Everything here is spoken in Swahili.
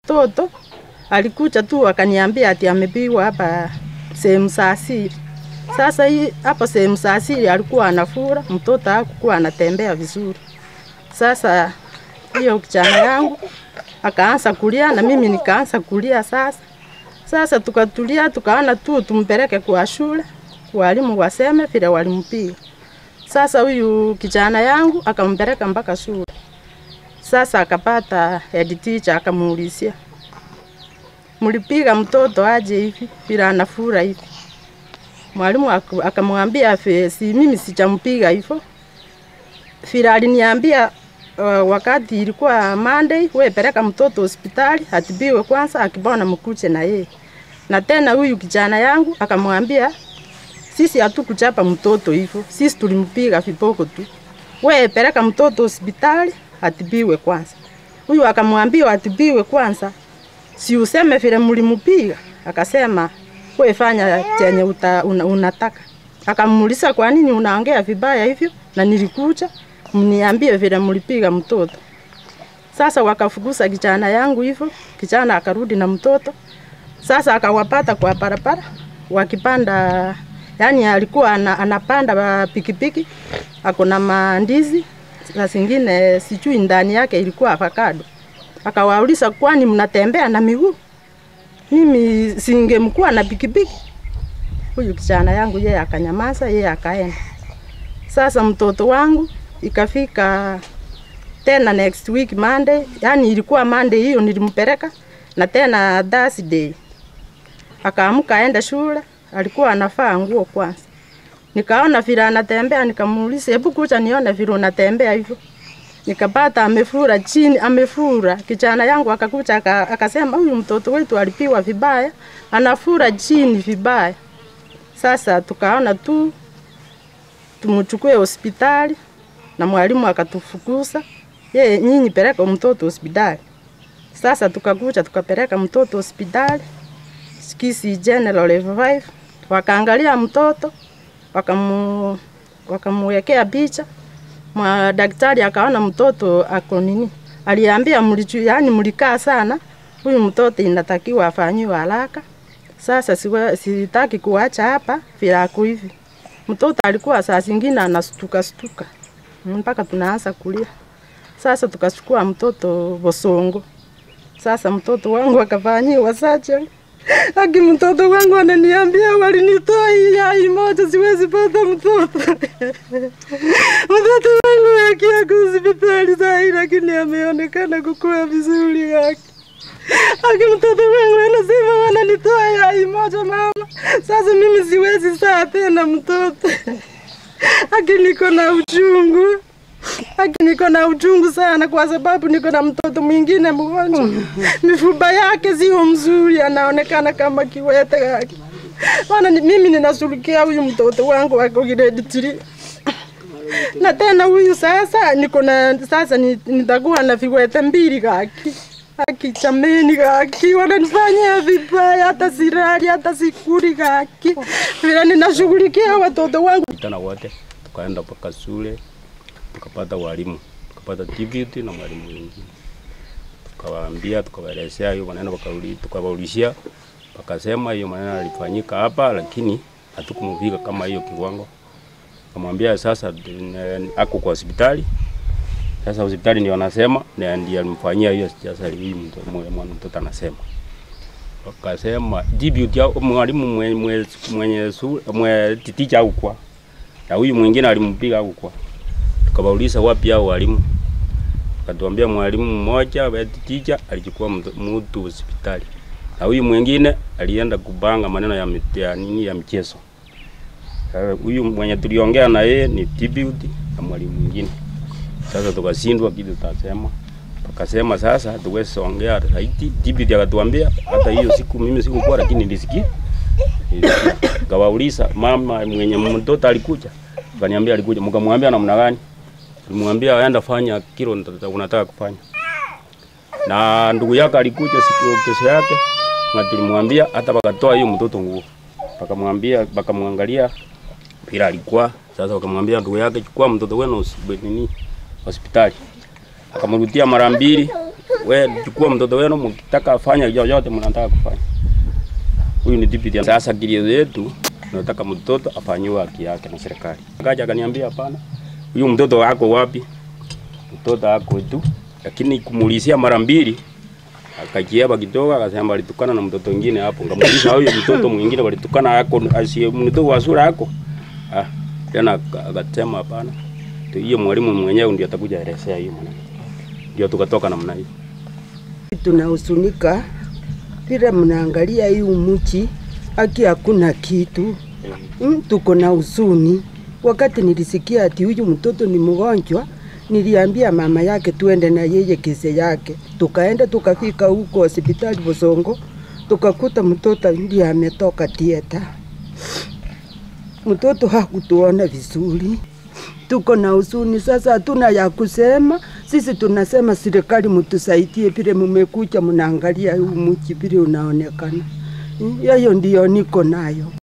mtoto alikuja tu akaniambia ati amepigwa hapa sehemu saa siri. Sasa hii hapa sehemu saa siri alikuwa anafura, mtoto hakukuwa anatembea vizuri. Sasa hiyo kijana yangu akaanza kulia na mimi nikaanza kulia sasa. Sasa tukatulia tukaona tu tumpeleke kwa shule, walimu waseme vile walimpiga. Sasa huyu kijana yangu akampeleka mpaka shule. Sasa akapata head teacher akamuulizia, mlipiga mtoto aje hivi vile anafura hivi? Mwalimu aku- akamwambia "Fe- si mimi sijampiga hivyo, vile aliniambia uh, wakati ilikuwa Monday, we peleka mtoto hospitali atibiwe kwanza, akipona mkuje na yeye. Na tena huyu kijana yangu akamwambia sisi hatukuchapa mtoto hivyo, sisi tulimpiga viboko tu. We peleka mtoto hospitali atibiwe kwanza. Huyu akamwambia atibiwe kwanza, si useme vile mlimpiga. Akasema we fanya chenye uta, una, unataka. Akamuuliza kwa nini unaongea vibaya hivyo, na nilikuja mniambie vile mlipiga mtoto. Sasa wakafukuza kijana yangu hivyo, kijana akarudi na mtoto. Sasa akawapata kwa barabara wakipanda, yani alikuwa ana, anapanda ba- pikipiki, ako na mandizi na zingine sijui ndani yake ilikuwa avocado. Akawauliza, kwani mnatembea na miguu? Mimi singemkuwa na pikipiki. Huyu kijana yangu yeye akanyamaza, yeye akaenda. Sasa mtoto wangu ikafika tena next week Monday, yani ilikuwa Monday hiyo nilimpeleka na tena Thursday akaamka aende shule, alikuwa anafaa nguo kwanza. Nikaona vile anatembea, nikamuuliza hebu kuja nione vile unatembea hivyo. Nikapata amefura chini, amefura. Kijana yangu akakuja aka- akasema huyu mtoto wetu alipiwa vibaya, anafura chini vibaya. Sasa tukaona tu tumchukue hospitali na mwalimu akatufukuza, yeye nyinyi peleka mtoto hospitali. Sasa tukakuja tukapeleka mtoto hospitali Kisi General level 5 wakaangalia mtoto wakamu wakamwekea picha mwa daktari akaona mtoto ako nini, aliambia mlichu, yani mlikaa sana, huyu mtoto inatakiwa afanyiwe haraka. Sasa siwe, sitaki kuacha hapa vile ako hivi. Mtoto alikuwa saa zingine anastuka stuka mpaka tunaanza kulia. Sasa tukachukua mtoto Bosongo. Sasa mtoto wangu akafanyiwa surgery. Aki mtoto wangu ananiambia walinitoa hii yai moja, siwezi pata mtoto. mtoto wangu akiako hospitali saa hii, lakini ameonekana kukua vizuri yake. Aki mtoto wangu anasema wananitoa yai moja mama, sasa mimi siwezi saa tena mtoto. Aki niko na uchungu Aki niko na uchungu sana kwa sababu niko na mtoto mwingine mgonjwa. Mifupa yake sio mzuri, anaonekana kama kiwete yake. Bana, ni- mimi ninashughulikia huyu mtoto wangu ako grade 3. Na tena huyu sasa niko na sasa ni- nitakuwa na viwete mbili kaki. Haki chameni kaki, wananifanyia vibaya, hata sirali, hata sikuli kaki. Vile ninashughulikia watoto wangu Vijana wote tukaenda mpaka shule tukapata walimu, tukapata deputy na mwalimu mwingine, tukawaambia, tukawaelezea hiyo maneno, wakauli- tukawaulizia, wakasema hiyo maneno yalifanyika hapa, lakini hatukumfika kama hiyo kiwango. Kamwambia sasa eh, ako kwa hospitali sasa hospitali ndio anasema na ndiye alimfanyia hiyo sasa hii mtoto mwana mtoto anasema wakasema deputy au mwalimu mwenye mwenye, mwenye, su- mwenye titicha au kwa na huyu mwingine alimpiga au kwa tukawauliza wapi hao walimu akatuambia mwalimu mmoja wa titicha alichukua mtu- mtu hospitali na huyu mwingine alienda kupanga maneno ya, mit- ya nini ya mchezo Eh, huyu mwenye tuliongea na yeye ni deputy na mwalimu mwingine sasa tukashindwa kitu tutasema, tukasema sasa tuweze ongea zaidi. Deputy akatuambia hata hiyo siku mimi sikukuwa, lakini nilisikia nilisikia. Kawauliza mama mwenye mtoto alikuja, kaniambia alikuja. Mkamwambia namna gani? Nilimwambia aenda fanya kilo nita- unataka kufanya, na ndugu yake alikuja siku kesho yake, na tulimwambia hata wakatoa hiyo mtoto nguo, wakamwambia wakamwangalia bila alikuwa sasa, wakamwambia ndugu yake, chukua mtoto wenu hosi- nini hospitali. akamrudia mara mbili, we chukua mtoto wenu, mkitaka fanya yoyote mnataka kufanya. Huyu ni deputy. Sasa kilio yetu tunataka mtoto afanyiwe haki yake na serikali. Akaja akaniambia hapana, huyu mtoto wako wapi? Mtoto wako tu, lakini kumulizia mara mbili akakiaba kidogo, akasema alitukana na mtoto mwingine hapo. Ngamuuliza huyo mtoto mwingine walitukana yako, asiye mtoto wa sura yako. Ah, tena aka- akasema hapana, Tu- hiyo mwalimu mwenyewe ndio atakuja elezea hiyo maneno. Ndio tukatoka namna hiyo. Tunahusunika vile mnaangalia hii umuchi, haki hakuna kitu mm, tuko na huzuni. Wakati nilisikia ati huyu mtoto ni mgonjwa, niliambia mama yake tuende na yeye kese yake, tukaenda tukafika huko hospitali Bosongo, tukakuta mtoto ndiye ametoka tieta. Mtoto hakutuona vizuri, tuko na huzuni sasa, hatuna ya kusema. Sisi tunasema serikali mtusaidie, vile mmekuja mnaangalia huu mji vile unaonekana. Mm, Hiyo ndio niko nayo.